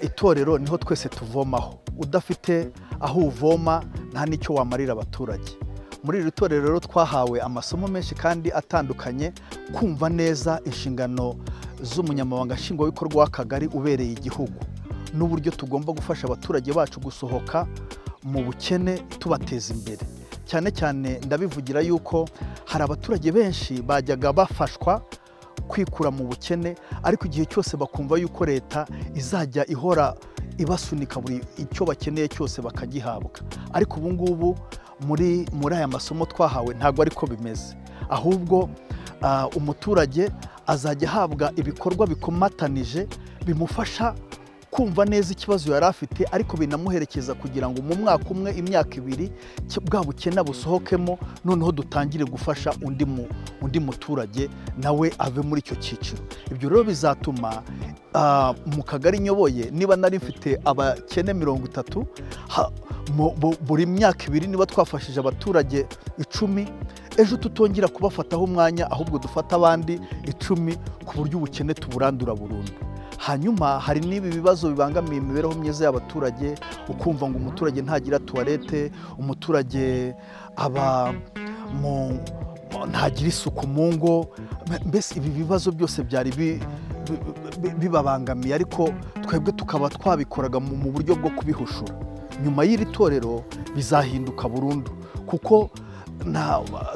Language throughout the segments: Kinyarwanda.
itorero niho twese tuvomaho udafite aho uvoma nta n'icyo wamarira abaturage muri iri torero rero twahawe amasomo menshi kandi atandukanye kumva neza inshingano z'umunyamabanga nshingwabikorwa w'akagari ubereye igihugu n'uburyo tugomba gufasha abaturage bacu gusohoka mu bukene tubateza imbere cyane cyane ndabivugira yuko hari abaturage benshi bajyaga bafashwa kwikura mu bukene ariko igihe cyose bakumva yuko leta izajya ihora ibasunika buri icyo bakeneye cyose bakagihabwa ariko ubu ngubu muri muri aya masomo twahawe ntabwo ariko bimeze ahubwo umuturage azajya ahabwa ibikorwa bikomatanije bimufasha kumva neza ikibazo yari afite ariko binamuherekeza kugira ngo mu mwaka umwe imyaka ibiri bwa bukene busohokemo noneho dutangire gufasha undi undi muturage nawe ave muri icyo cyiciro ibyo rero bizatuma mu kagari nyoboye niba nari mfite abakene mirongo itatu buri myaka ibiri niba twafashije abaturage icumi ejo tutongera kubafataho umwanya ahubwo dufata abandi icumi ku buryo ubukene tuburandura burundu hanyuma hari n'ibi bibazo bibangamiye imibereho myiza y'abaturage ukumva ngo umuturage ntagira tuwarete umuturage aba ntagira isuku mu ngo mbese ibi bibazo byose byari bibabangamiye ariko twebwe tukaba twabikoraga mu buryo bwo kubihushura nyuma y'iri torero bizahinduka burundu kuko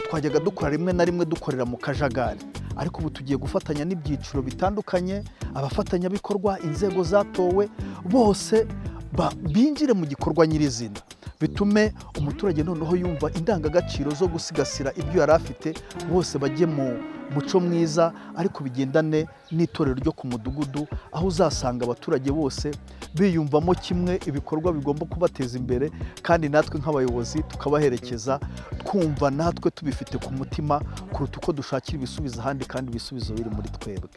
twajyaga dukora rimwe na rimwe dukorera mu kajagari ariko ubu tugiye gufatanya n'ibyiciro bitandukanye abafatanyabikorwa inzego zatowe bose binjire mu gikorwa nyirizina bitume umuturage noneho yumva indangagaciro zo gusigasira ibyo yari afite bose bajye mu muco mwiza ariko bigendane n'itorero ryo ku mudugudu aho uzasanga abaturage bose biyumvamo kimwe ibikorwa bigomba kubateza imbere kandi natwe nk'abayobozi tukabaherekeza twumva natwe tubifite ku mutima kuruta uko dushakira ibisubizo ahandi kandi ibisubizo biri muri twebwe